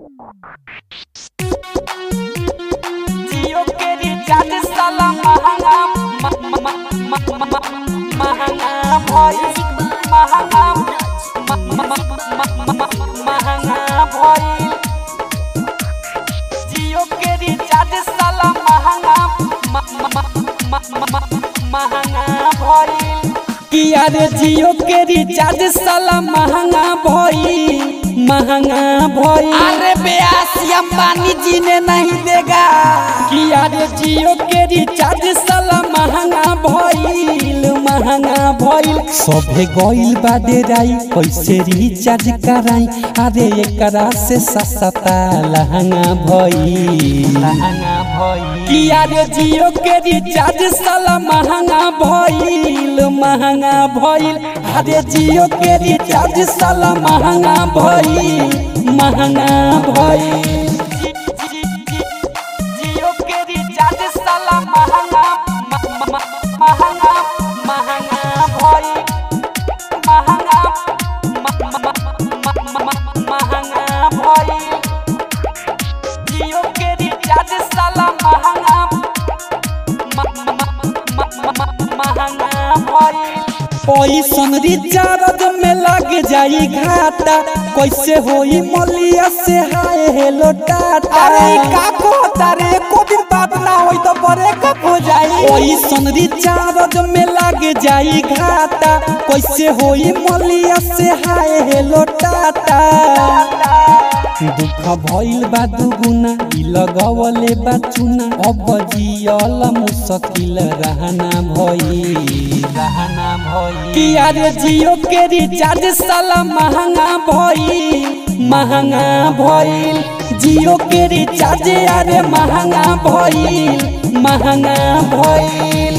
जियो के रिचार्ज साला महंगा म- म- म- म- म- महंगा भइल महंगा म- म- म- म- म- महंगा भइल जियो के रिचार्ज साला महंगा म- म- म- म- म- महंगा भइल किया रे जियो के रिचार्ज साला महंगा भइल महंगा भइल अरे बेयासी अंबानी जी ने नहीं देगा किया रे जियो के रिचार्ज साला महंगा भइल महंगा भइल सभे गइल बा डेराई कैसे रिचार्ज कराई अरे एकरा से सस्ता लहंगा भइल लहंगा भइल किया रे जियो के रिचार्ज साला महंगा भइल महंगा भइल अरे जियो के रिचार्ज साला महंगा भइल महंगा भइल जियो के रिचार्ज साला महंगा म- म- म- महंगा महंगा भइल महंगा म- म- म- म- म- महंगा भइल जियो के रिचार्ज साला महंगा म- म- म- म- म- महंगा भइल पैसन रिचार्ज में लग जाई घाटा कैसे होई मलिया से हाय हेलो टाटा अरे ई का कहता रे एको दिन बात ना होई तो ब्रेकअप हो जाई पैसन रिचार्ज में लग जाई घाटा कैसे होई मलिया से हाय हेलो टाटा दुख भइल बा दुगुना ई लगवले बा चुना अब जियल मुश्किल रहना भई रहना भई किया रे जियो के रिचार्ज साला महंगा भई महंगा भइल जियो के रिचार्ज अरे महंगा भइल महंगा भइल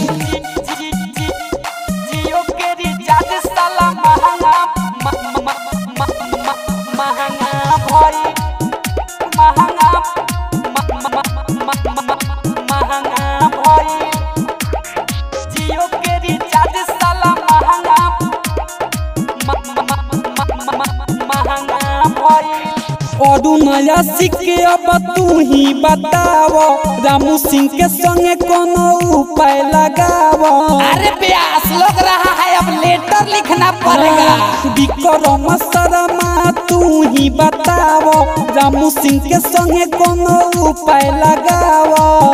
जियो के रिचार्ज साला महंगा म- म- म- म- म- महंगा भइल महंगा म- म- म- म- म- महंगा भइल जियो के रिचार्ज साला महंगा म- म- म- म- म- महंगा भइल और नया सिक्के अब तू ही बताव रामू सिंह के संगे कोनो उपाय लगाव अरे बेयास लग रहा है अब लेटर लिखना पड़ेगा विक्रम शर्मा तू ही बताव रामू सिंह के संगे कोनो उपाय लगाव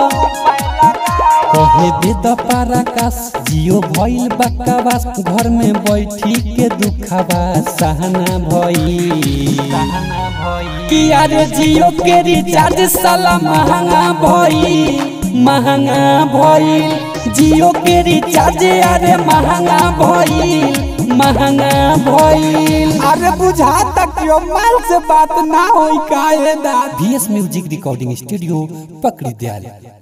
कहे वेद पराकाश जियो भइल बकवास घर में बैठी के दुखवा सहना भई किया रे जियो के रिचार्ज साला महंगा भई महंगा भइल जियो के रिचार्ज अरे महंगा भइल महंगा भइल अरे बुझा तक क्यों माल से बात ना होई काहे दा बीएस म्यूजिक रिकॉर्डिंग स्टूडियो पकड़ी दयाल